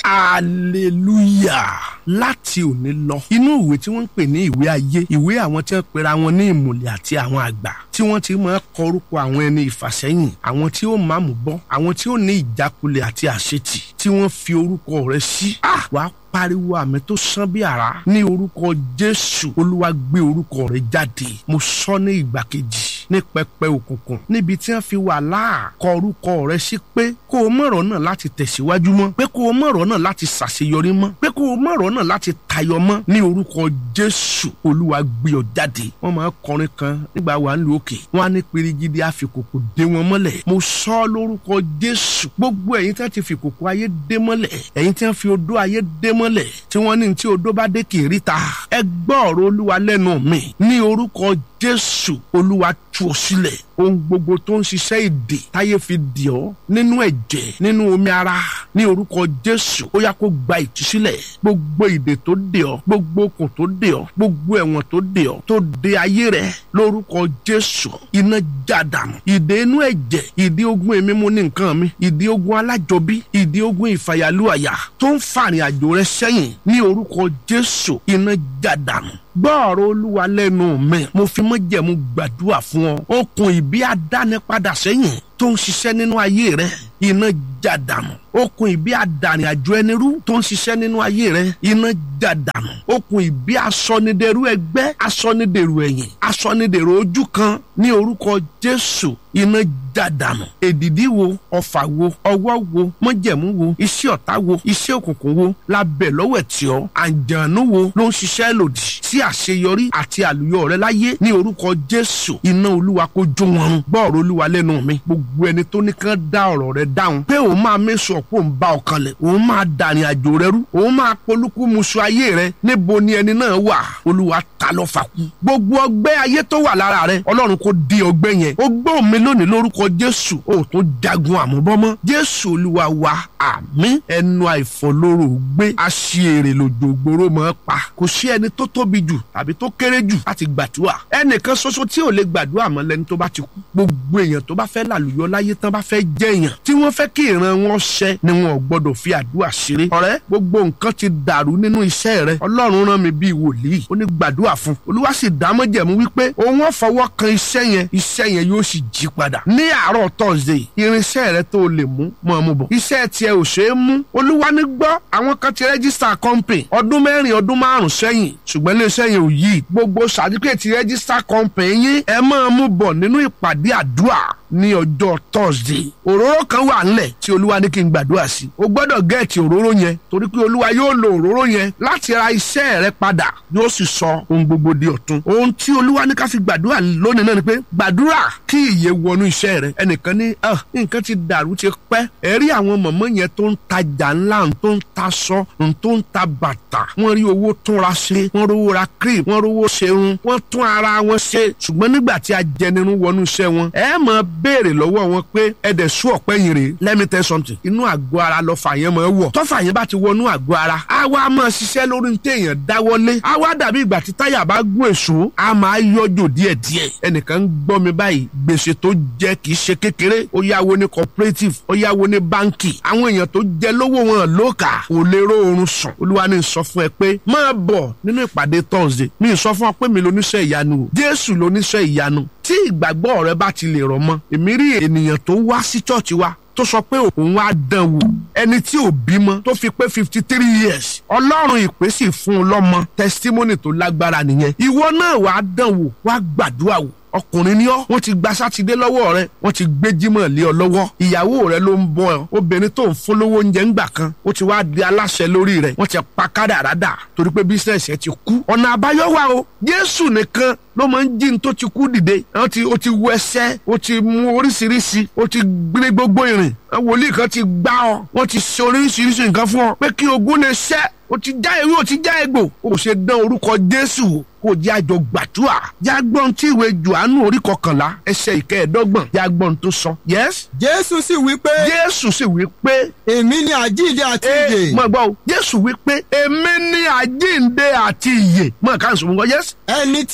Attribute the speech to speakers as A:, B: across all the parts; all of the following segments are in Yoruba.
A: hallelujah láti òní lọ inú ìwé tí wọ́n ń pè ní ìwé ayé ìwé àwọn tí wọ́n pera wọn ní ìmùlẹ̀ àti àwọn àgbà tí wọ́n ti máa kọ orúkọ àwọn ẹni ìfàsẹ́yìn àwọn tí ó máa mú bọ́ àwọn tí ó ní ìjákulẹ̀ àti àṣetì tí wọ́n fi orúkọ rẹ̀ sí. ah wàá pariwo àmì tó sán bí àrá ní orúkọ jésù olúwa gbé orúkọ rẹ̀ jáde mo sọ ní ìgbà kejì ní pẹpẹ òkùnkùn níbi tí wọ́n fi wà láà kọ orúkọ rẹ̀ sí pé kó o mọ̀rọ̀ náà láti tẹ̀síwájú mọ́ pé kó o mọ̀rọ̀ náà láti ṣàṣeyọrí mọ́ pé kó o mọ̀rọ̀ náà láti tayọ mọ́ ní orúkọ jésù olúwa gbé ọ jáde wọ́n máa kọrin kan nígbà wà ń lu òkè wọ́n á ní pirigidi àfikòkò dé wọn mọ́lẹ̀ mo sọ lórúkọ jésù gbogbo ẹ̀yin tí wọ́n ti fi kòkò ayé dé mọ́lẹ̀ ẹ̀yin tí wọ́n fi odó ayé dé mọ́lẹ̀ tí wọ́n ní tí odó bá dé kì í ríta ẹ gbọ́ ọ̀rọ̀ olúwa lẹ́nu mi ní orúkọ jésù olúwa tú ọ sílẹ̀ ohun gbogbo tó ń ṣiṣẹ́ ìdè táyé fi dì ọ́ nínú ẹ̀jẹ̀ nínú omi ara ní orúkọ jésù ó yá kó gba ìtúsílẹ̀ gbogbo ìdè tó dè ọ́ gbogbo okùn tó dè ọ́ gbogbo ẹ̀wọ̀n tó dè ọ́ tó dè ayé rẹ lórúkọ jésù iná jádàmù ìdè inú ẹ̀jẹ̀ ìdè ogun èmi mú ní nǹkan mi ìdè ogun alájọbí ìdè ogun ìfàyàlúàyà tó ń fàrìn àjò rẹ sẹ́yìn ní orúkọ jésù iná jádàmù gbọ́ ọ̀rọ̀ olúwa lẹ́nu mi mo fi májẹ̀mú gbàdúrà fún ọ okùn ìbí adánipadà sẹ́yìn tó ń ṣiṣẹ́ nínú ayé rẹ iná jádàmù okùn ìbí àdàrin àjò ẹni rú tó ń ṣiṣẹ́ nínú ayé rẹ iná jádàmù okùn ìbí asọnidẹrú ẹgbẹ́ asọnidẹrú ẹ̀yìn asọnidẹrú ojú kan ní orúkọ jésù iná jádàmù èdìdí wo ọfà wo ọwọ́ wo májẹ̀mú wo iṣẹ́ ọ̀tá wo iṣẹ́ òkùnkùn wo lábẹ́ lọ́wọ́ ẹ̀tì ọ́ àǹjànú wo ló ń ṣiṣẹ́ lòdì sí àṣeyọrí àti àlùyọ rẹ láyé ní orúkọ jésù iná olúwa kó jó wọn run gbọ́ ọ̀rọ̀ olúwa lẹ́nu mi gbogbo ẹni tó ní kán dá ọ̀rọ̀ rẹ dáhùn pé òun máa mẹ́sọ̀ pé òun bá ọkàn lẹ̀ òun máa dàrin àjò rẹ rú òun máa polúkú musu ayé rẹ níbo ni ẹni náà wà olúwa ta lọ fà kú gbogbo ọgbẹ́ ayé tó wà lára rẹ ọlọ́run kò di ọgbẹ́ yẹn ó gbọ́ mi lónìí lórúkọ jésù ó tún jagun àmúbọ́mọ́ jésù olúwa wa àmín ẹnu àìfọlóró gbé aṣèrè lòjò gbòòrò mọ́ pa kò sí ẹni tó tóbi jù tàbí tó kéré jù láti gbàdúrà ẹnìkan ṣoṣo tí ò lè gbàdúrà mọ́ lẹni tó bá ti kú gbogbo èèyàn tó bá fẹ́ làlùyọ láyé tán bá fẹ́ jẹ́ èèyàn tí wọ́n fẹ́ kí ìran wọn ṣẹ ni wọn ò gbọ́dọ̀ fi àdúrà ṣeré ọ̀rẹ́ gbogbo nǹkan ti dàrú nínú iṣẹ́ rẹ ọlọ́run rán mi bíi wòlíì ó ní gbàdúrà fún olúwa sì dámọ́jẹ̀mú wípé òun ò fọwọ́ kan iṣẹ́ yẹn iṣẹ́ yẹn yóò sì jí padà ní àárọ̀ tọ́sídẹ̀ẹ́ irinṣẹ́ rẹ tó lè mú mọ́ ọmú bọ̀ iṣẹ́ tiẹ̀ ò ṣeé mú olúwa ní gbọ́ àwọn kan ti rẹ́gísítà company ọdún mẹ́rin ọdún márùn sẹ́yìn ṣùgbọ́n iléeṣẹ́ yẹn ò yí gbogbo sàdíkẹ́ẹ̀tì rẹ́gísítà company yín ẹ máa mú bọ̀ nínú ìpàdé àdúrà ní ọjọ́ thursday òróró kan wà ńlẹ̀ tí olúwa ní kí n gbàdúrà sí o gbọ́dọ̀ gẹ̀ẹ́tì òróró yẹn torí pé olúwa yóò lo òróró yẹn láti ra iṣẹ́ rẹ padà yóò sì sọ ohun gbogbo di ọ̀tun ohun tí olúwa ní ká fi gbàdúrà lónìí náà ni pé gbàdúrà kí ìyè wọnú iṣẹ́ rẹ ẹnìkan ní nǹkan ti dàrú ti pẹ́ ẹ̀rí àwọn mọ̀mọ́ yẹn tó ń tajà ńlá tó ń ta sọ tó ń ta bàtà wọ́n rí owó túnra ṣe wọ́n rówó ra cream wọ́n rówó ṣerun wọ́n tún ara wọn ṣe ṣùgbọ́n nígbà tí ajẹnirun wọnú iṣẹ́ wọn ẹ máa béèrè lọ́wọ́ wọn pé ẹ̀dẹ̀ sú ọ̀pẹ́ yìí rè let me tell something inú àgọ́ ara lọ fà yẹn máa wọ̀ tọ́fà yẹn bá ti wọnú àgọ́ ara á wá máa ṣiṣẹ́ lórí ní téèyàn dáwọ́lé á wá dàbí ìgbà tí táyà bá gún èso á máa yọjò díẹ̀díẹ̀ ẹnìkan ń gbọ́ mi báyìí gbèsè tó jẹ kì í ṣe kékeré ó yáwó ní cooperative ó yáwó ní báńkì àwọn èèyàn tó jẹ lówó wọn lóòkà kò lè ró oorun sùn olúwa ní sọ fún ẹ pé máa bọ̀ nínú ìpàdé thursday mi sọ fún ọ pé mi lóníṣẹ́ ìyanu o jésù lóníṣẹ́ ìyanu tí ìgbàgbọ́ rẹ bá ti lè rọ̀ mọ́ èmi rí ènìyàn tó wá sí chọ́ọ̀chì wa tó sọ pé òun á dán wò ẹni tí ò bímọ tó fi pé fifty three years ọlọ́run ìpè sì fún un lọ́mọ testimony tó lágbára nìyẹn ìwọ náà wàá dán wò wàá gbàdúrà wò ọkùnrin ni ọ́ wọ́n ti gba sátidé lọ́wọ́ rẹ wọ́n ti gbé jímọ̀ lé ọ lọ́wọ́ ìyàwó rẹ ló ń bọ́ ọ obìnrin tó ń fún lówó oúnjẹ ńgbà kan ó ti wá di aláṣẹ lórí rẹ wọ́n ti pa kádàrádà torí pé bísíǹsì ẹ ti kú ọ̀nà àbáyọ wà o jésù nìkan ló máa ń jí ní tó ti kú dìde ó ti ó ti wọ ẹsẹ̀ ó ti mú oríṣiríṣi ó ti gbé gbogbo ìrìn wòlíì kan ti gbá ọ wọ́n ti ṣe oríṣiríṣi nǹkan fún ọ pé kí ogun lè ṣẹ́ o ti já ewé o ti já egbò o ṣe dán orúkọ jésù wò kò jẹ́ àjọ gbàdúrà jágbọ́n tí ìwé johannu orí kọkànlá ẹsẹ̀ ìkẹẹ̀ẹ́dọ́gbọ̀n jágbọ́n tó sọ. yes.
B: jésù sì wí pé.
A: jésù sì wí pé.
B: èmi ni àjíǹde àti ìyè.
A: mọ̀ gbọ́ o jésù wí pé èmi ni àjíǹde àti ìyè mọ̀ ká n sọ fún wọn yes.
B: ẹni tí ó bá tọ̀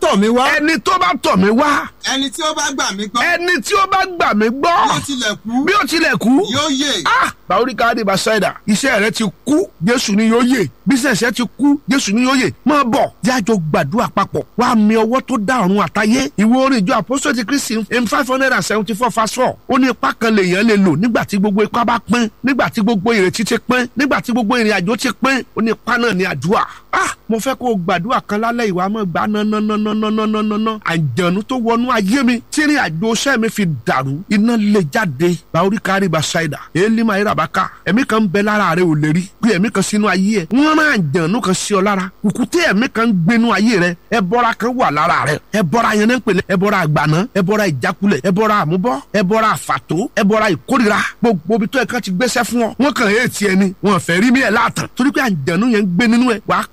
B: tọ̀ mí wá.
A: ẹni tó bá tọ̀ mí wá
B: ẹni tí ó bá gbà mí gbọ́.
A: ẹni tí ó bá gbà mí gbọ́
B: bí ó tilẹ̀ kú
A: bí ó tilẹ̀ kú
B: yóò yè.
A: ah bàórí káàdì bá ṣáìdà iṣẹ́ rẹ ti kú jésù ni yóò yè bísẹ̀sẹ̀ ti kú jésù ni yóò yè máa bọ̀ jájọ gbàdúrà papọ̀ wàá mi ọwọ́ tó dá ọ̀run àtayé ìwé orin ìjọ apostolic christy m five hundred and seventy four verse four ó ní ipá kan lèèyàn lè lò nígbà tí gbogbo ipá bá pín nígbà tí gbogbo ìrètí ti pín nígbà tí gbogbo ìrìn àjò ti pín ó ní ipá náà ní àdúrà ah mo fẹ́ kó o gbàdúrà kan lálẹ́ ìwà mọ́ gbà nánánánánánánánná àjànú tó wọnú ayé mi tí ìrìn àjò iṣẹ́ mi fi dàrú iná lè jáde bàórí kárí bá ṣáìdà èlì máa yíra bá ká ẹ̀mí kan ń bẹ lára rẹ ò lè rí pé ẹ̀mí kan sínú ayé ẹ̀ wọ́n rán àjànú kan sí ọ lára kùkùté ẹ̀mí kan ń gbénú ayé rẹ ẹbọra kan wà lára rẹ ẹbọra yẹn náà ń pèlè ẹbọra àgbàná ẹbọra ìjákulẹ̀ ẹbọra àmúbọ́ ẹbọra àfàtó ẹbọra ìkórira gbogbo ibi tó ẹ kan ti gbéṣẹ́ fún ọ wọ́n kàn éètì ẹni wọ́n fẹ́ rí mi ẹ̀ láàtàn torí pé àjànú yẹn ń gbé nínú ẹ wàá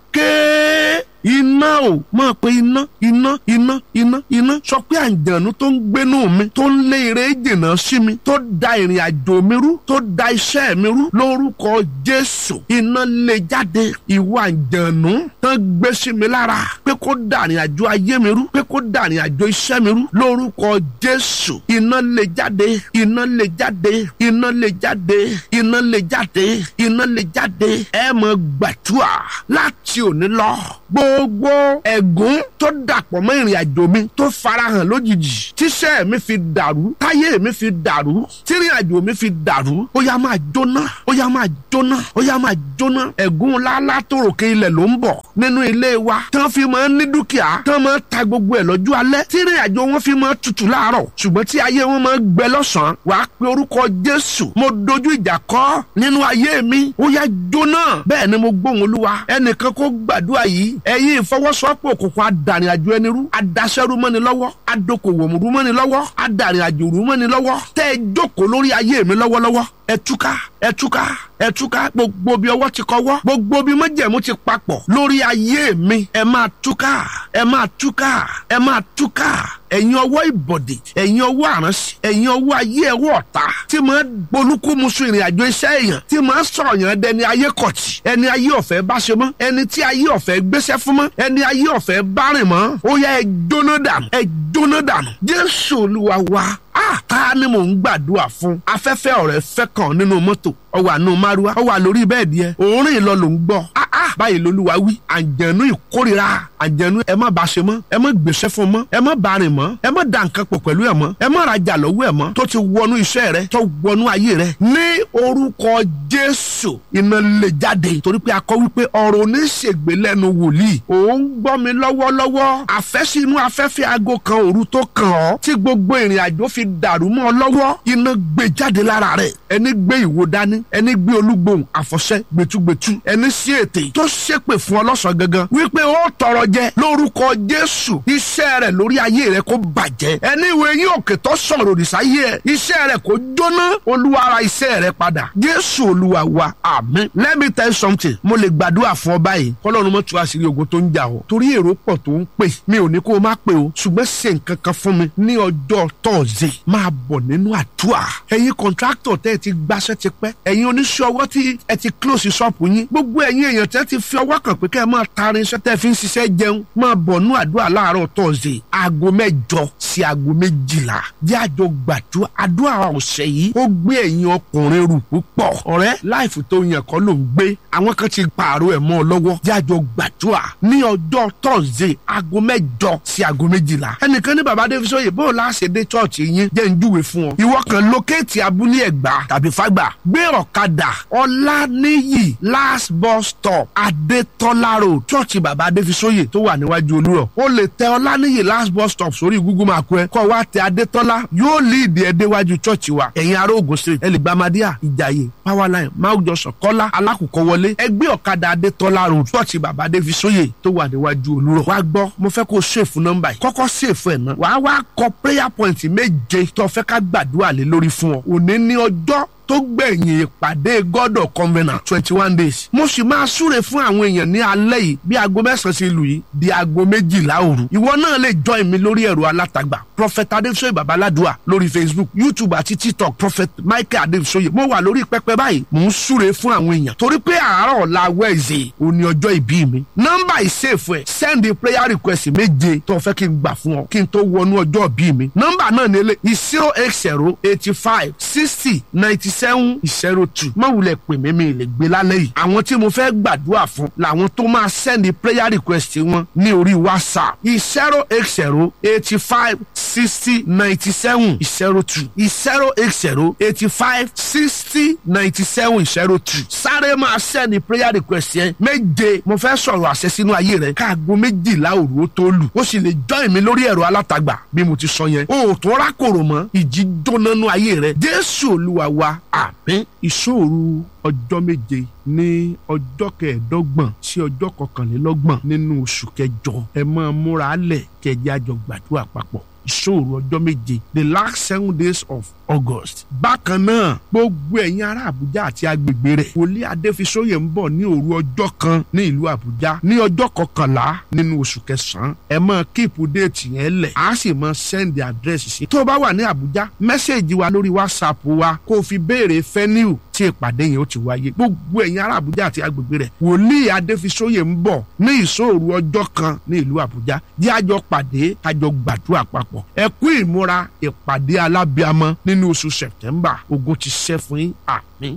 A: kéé iná o máa pe iná iná iná iná iná sọ pé àǹjànú tó ń gbénú mi tó ń lé eré jìnnà sí mi tó da ìrìn àjò mi rú tó da iṣẹ́ mi rú lórúkọ jésù iná lè jáde ìwọ àǹjànú tán gbé sí mi lára pé kó da ìrìn àjò ayé mi rú pé kó da ìrìn àjò iṣẹ́ mi rú lórúkọ jésù iná lè jáde iná lè jáde iná lè jáde iná lè jáde iná lè jáde ẹ mọ gbàdúrà láti òní lọ gbogbo ẹ̀gún tó dàpọ̀ mọ́ ìrìn àjò mi tó farahàn lójijì tíṣẹ́ mi fi dàrú táyé mi fi dàrú tírìn àjò mi fi dàrú ó yá máa jóná ó yá máa jóná ó yá máa jóná ẹ̀gún lálá tó ròkè ilẹ̀ ló ń bọ̀ nínú ilé wa tán fi máa ń ní dúkìá tán máa ń ta gbogbo ẹ̀ lọ́jọ́ alẹ́ tírìn àjò wọn fi máa ń tutù láàárọ̀ ṣùgbọ́n tí ayé wọn máa ń gbẹ lọ́sàn-án wàá pe orúkọ Jésù mo dojú ìjà kọ nínú ayé mi ó yá jóná bẹ́ẹ̀ ni mo gbóhùn Olúwa ẹnìkan kó gbàdúrà yìí ẹ̀yin ìfọwọ́sowọ́pọ̀ òkùnkùn adàrin àjò ẹni rú adaṣẹ́rú mọ́ni lọ́wọ́ adokòwòmùrú mọ́ni lọ́wọ́ adarin àjò rú mọ́ni lọ́wọ́ tẹ́ ẹ jókòó lórí ayé mi lọ́wọ́lọ́wọ́ ẹ túká ẹ túká ẹ túká gbogbo bí ọwọ́ ti kọ́wọ́ gbogbo bí májẹ̀mú ti papọ̀ lórí ayé mi ẹ máa túká ẹ máa túká ẹ máa túká ẹ̀yin ọwọ́ ìbọ̀dè ẹ̀yin ọwọ́ àránṣẹ́ ẹ̀yin ọwọ́ ayé ẹwọ́ ọ̀tá tí máa bolúkúmuṣu ìrìn àjò iṣẹ́ èèyàn tí máa sọ̀rọ̀ yàn dẹni ayé kọ̀tì ẹni ayé ọ̀fẹ́ bá ṣe mọ́ ẹni tí ayé ọ̀fẹ́ gbéṣẹ́ fún mọ́ ẹni ayé ọ̀fẹ́ bá rìn mọ́ ó yá ẹ jóná dànù ẹ jóná dànù jésù olúwa wa ah ta ni mò ń gbàdúrà fún afẹ́fẹ́ ọ̀rẹ́ fẹ́ kàn nínú mọ́tò ọwọ́ àánú márúwá ọwọ́ àlórí bẹ́ẹ̀dì ẹ òórùn ìlọ ló ń gbọ́ ah ah báyìí lolúwa wí àǹjẹ̀nú ìkórira àǹjẹ̀nú ẹ má bá ṣe mọ́ ẹ má gbèsè fún mọ́ ẹ má bá rìn mọ́ ẹ má da nǹkan pọ̀ pẹ̀lú ẹ mọ́ ẹ má rajà lọ́wọ́ ẹ mọ́ tó ti wọnú iṣẹ́ rẹ tó wọnú ayé rẹ ní orúkọ jésù iná lè jáde torí pé a kọ wípé ọ̀rọ̀ oníṣègbè lẹ́nu wòlíì òun gbọ́ mi lọ́wọ́lọ́wọ́ àfẹ́sínú afẹ́fẹ́ aago kan òru tó kàn ọ́ tí gbogbo ìrìn àjò fi dàrú mọ́ ọ lọ́wọ́ iná gbé jáde lára rẹ̀ ẹni gbé ìwo dání ẹni gbé olúgbòhùn àfọ̀ṣẹ gbẹtugbẹtu ẹni sí ètè tó ṣépè fún ọlọ́sàn gangan wípé ó tọrọ jẹ lórúkọ jésù iṣẹ́ rẹ̀ lórí ayé rẹ̀ kó bàjẹ́ ẹni ìwé yín òkè tó sọ̀rọ̀ òrìṣà yé ẹ iṣẹ́ rẹ̀ kó jóná olúwa ara iṣẹ́ rẹ̀ padà jésù olúwa wa àmín let me tell you something mo lè gbàdúrà fún ọ báyìí kọ́lọ́run mọ́ tú àṣírí ogun tó ń jà ọ́ torí èrò pọ̀ tó ń pè mi ò ní kó o má pè o ṣùgbọ́n ṣe nǹkan kan fún mi ní ọjọ́ tọ́ọ̀sì máa bọ̀ nínú àdúrà ẹ̀yin kọ̀ǹtráktọ̀ tẹ́ ẹ ti gbaṣẹ́ ti pẹ́ ẹ̀yin oníṣẹ́ ọwọ́ tí ẹ ti close ṣọ́ọ̀pù yín gbogbo ẹ̀yin èèyàn tẹ́ ti fi ọwọ́ kàn pé kẹ́ ẹ máa taari iṣẹ́ tẹ́ fi ń ṣiṣẹ́ jẹun máa bọ̀ nínú àdúrà láàárọ̀ tọ́ọ̀sì aago mẹ́jọ sí aago méjìlá jẹ́ àjọ gbàdúrà àdúrà ọ̀sẹ̀ yìí ó gbé ẹ̀yin ọkùnrin rù púpọ̀ ọ̀rẹ́ láìfù tó yàn kọ́ ló ń gbé àwọn kan ti pààrọ̀ ẹ̀ mọ́ ọ lọ́wọ́ jẹ́ àjọ gbàdúrà ní ọjọ́ tọ́ọ̀sì aago mẹ́jọ sí aago méjìlá ẹnìkan ní bàbá davis oyè bó o láṣẹ dé chọ́ọ̀chì yín jẹ́ ń júwe fún ọ ìwọ kan lókèétì abúlé ẹ̀gbá tàbí fágbà gbé ọ̀kadà ọláníyì last bus stop adétọ́lá road chọ́ọ̀chì bàbá davis oyè tó wà níwájú olúrọ̀ o lè tẹ ọláníyì last bus stop sórí google map ẹ kọ́ wa tẹ adétọ́lá yóò líìdì ẹ déwájú chọ́ọ̀chì wa ẹ̀yin ará Ògùn street ẹ lè gba madíà ìjàyè powerline máwùjọsọ kọ́lá alákùkọ wọlé ẹgbẹ́ ọ̀kadà adétọ́lá road chọ́ọ̀chì bàbá davis oyè tó wà níwájú olúrọ̀ wá gbọ́ mo fẹ́ kó ṣèfù nọ́mbà yìí kọ́kọ́ ṣèfù ẹ̀ náà wàá wá kọ prayer point méje tó fẹ́ ká gbàdúrà lé lórí fún ọ òní ní ọjọ́ tó gbẹ̀yìn ìpàdé god of covenant twenty one days mo sì máa súre fún àwọn èèyàn ní alẹ́ yìí bí aago mẹ́sàn-án ṣe lù yìí di aago méjìlá òru ìwọ náà lè join mi lórí ẹ̀rọ alátagbà prophet adéfisóyè babaládùá lórí facebook youtube àti tiktok prophet michael adéfisóyè mo wà lórí pẹpẹ báyìí mò ń súre fún àwọn èèyàn torí pé àárọ̀ ọ̀la wẹ̀ẹ̀zẹ̀ òní ọjọ́ ìbí mi nọ́mbà ìsèfù ẹ̀ send prayer request méje tó fẹ́ kí n gbà fún ọ kí n tó wọnú ọjọ́ ìbí mi nọ́mbà náà ní ilé zero eight zero eighty five sixty ninety seven zero two má wulẹ̀ pè mí mi lè gbé lálẹ́ yìí àwọn tí mo fẹ́ gbàdúrà fún làwọn tó máa send prayer request wọn ní orí whatsapp zero eight zero eighty five sixty ninety seven zero two zero eight zero eighty five sixty ninety seven zero two sáré máa send prayer request yẹn méje mo fẹ́ sọ̀rọ̀ àṣẹ sínú ayé rẹ káàgó méjìlá òru ó tó lù ó sì lè join mi lórí ẹ̀rọ alátagbà bí mo ti sọ yẹn o ò tó rákòrò mọ́ ìjì jóná nú ayé rẹ jésù olúwa wa àmín ìṣòro ọjọ́ méje ní ọjọ́ kẹẹ̀ẹ́dọ́gbọ̀n sí ọjọ́ kọkànlélọ́gbọ̀n nínú oṣù kẹjọ ẹ máa múra lẹ̀ kẹjẹ àjọ gbàdúrà papọ̀ ìṣòro ọjọ́ méje the last seven days of august. bákan náà gbogbo ẹ̀yin ará àbújá àti agbègbè rẹ̀ wòlíì adéfisóyè ń bọ̀ ní òru ọjọ́ kan ní ìlú àbújá ní ọjọ́ kọkànlá nínú oṣù kẹsàn-án ẹ máa kíìpù déètì yẹn lẹ̀ á sì máa sẹ́ndì àdírẹ́sì sí. tó o bá wà ní àbújá mẹ́sẹ̀gì wa lórí whatsapp wa kó o fi béèrè fẹ́niu tí ìpàdé yẹn ó ti wáyé gbogbo ẹ̀yin ará àbújá àti agbègbè rẹ̀ wòlíì adéfisóyè ń bọ̀ ní ìṣòro ọjọ́ kan ní ìlú àbújá jẹ́ àjọ pàdé àjọ gbàdúrà papọ̀ ẹ kú ìmúra ìpàdé alábíamọ nínú oṣù sẹ̀tẹ́mbà ogun ti ṣẹ́ fún yín àmín.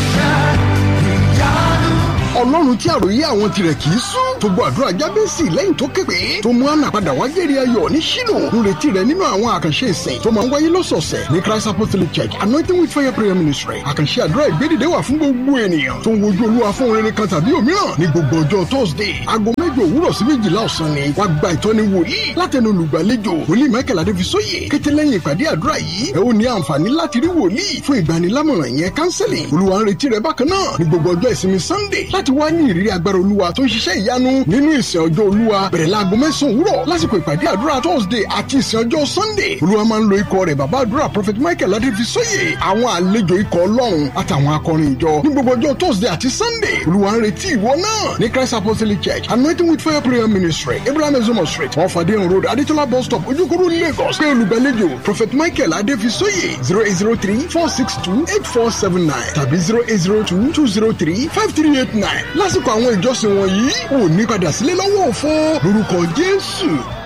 C: ọlọ́run tí àròyé àwọn tirẹ̀ kì í sún tó gbọ́ àdúrà jábẹ́sì lẹ́yìn tó képe tó mú àná padà wá jẹ́rì ayọ̀ ní ṣílò ń retí rẹ̀ nínú àwọn àkànṣe ìsìn tó máa ń wáyé lọ́sọ̀ọ̀sẹ̀ ní christ apostolic church anointing with fire prayer ministry àkànṣe àdúrà ìgbédìde wà fún gbogbo ènìyàn tó ń wojú olúwa fún rere kan tàbí òmíràn ní gbogbo ọjọ́ thursday aago mẹ́jọ òwúrọ̀ sí méjìlá ọ̀sán ni wá gba ìtọ́ni wòlíì látẹnu olùgbàlejò wòlíì michael adéfisóyè kété lẹ́yìn ìpàdé àdúrà yìí ẹ ó ní àǹfààní láti rí wòlíì fún ìgbanilámọ̀ràn yẹn counseling olúwa ń retí rẹ bákan náà ní gbogbo ọjọ́ ìsinmi sunday láti wá ní ìrírí agbára olúwa tó ń ṣiṣẹ́ ìyanu nínú ìsìn ọjọ́ olúwa bẹ̀rẹ̀ láago mẹ́sàn-án òwúrọ̀ lásìkò ìpàdé àdúrà thursday àti ìsìn ọjọ́ sunday olúwa máa ń lo ikọ̀ rẹ̀ bàbá àdúrà prophet michael adéfisóyè àwọn àlejò ikọ̀ ọlọ́run àtàwọn akọrin ìjọ ní gbogbo ọjọ́ thursday àti sunday olúwa ń retí ìwọ náà ní christ apostolic church anointing with fire prayer ministry abraham ezomo street wọn fàdé road adétọ́lá bus stop ojúkúrú lagos pé olùgbàlejò prophet michael adéfisóyè zero eight zero three four six two eight four seven nine tàbí zero eight zero two two zero three five three eight nine lásìkò àwọn ìjọsìn wọ̀nyí ò ní padà sílé lọ́wọ́ òfo lórúkọ jésù